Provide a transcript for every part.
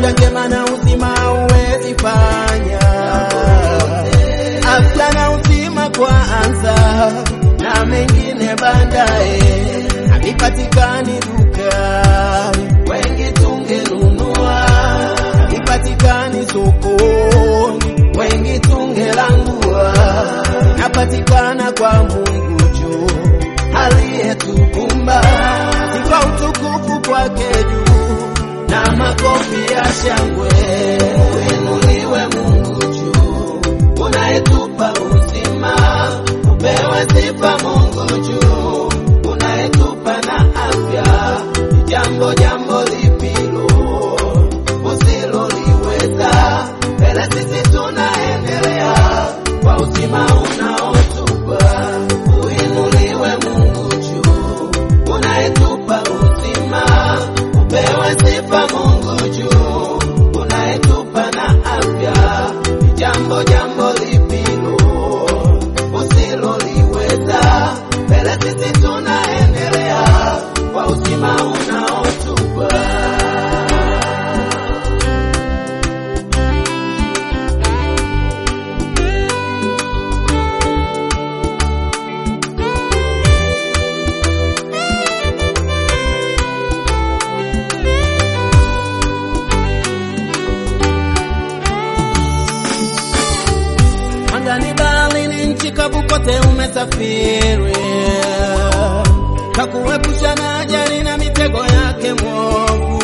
afya njema na uzima huwezi fanya, afya na uzima kwanza na mengine baadaye, havipatikani dukani, wengi tungenunua, havipatikani sokoni, wengi tungelangua, napatikana kwa Mungu juu aliyetukumba, sifa utukufu kwake juu na makofi ya shangwe. Uinuliwe Mungu juu, unayetupa uzima, upewe sifa Mungu juu, unayetupa na afya. Jambo jambo lipilo usiloliweza, mbele sisi tunaendelea kwa uzima unaotupa. Uinuliwe Mungu juu, unayetupa uzima, upewe sifa Mungu juu, unayetupa na afya. Jambo jambo lipilo usiloliweza, mbele sisi tunaendelea kwa uzima unaotupa. Angani, baharini, nchi kavu, kote umesafiri, kakuepusha na ajali na mitego yake mwovu.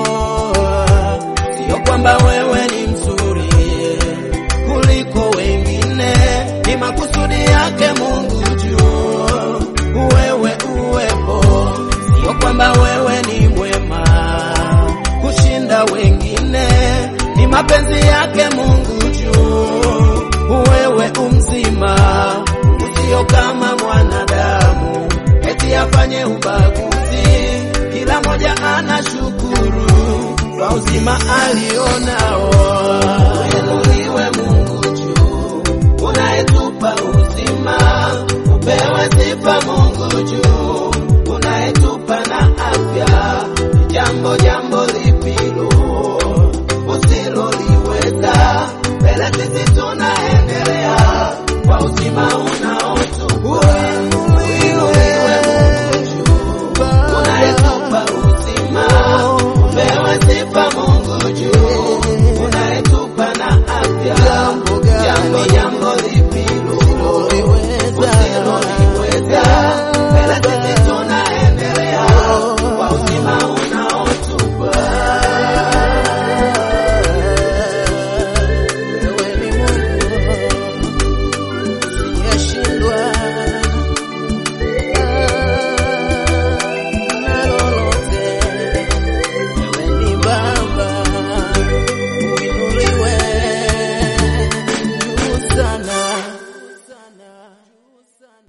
Sio kwamba wewe ni mzuri kuliko wengine, ni makusudi yake Mungu juu wewe uwepo. Sio kwamba wewe ni mwema kushinda wengine, ni mapenzi yake Mungu juu wewe umzima, usio kama mwanadamu eti afanye ubaguzi. Kila moja anashukuru kwa uzima aliona.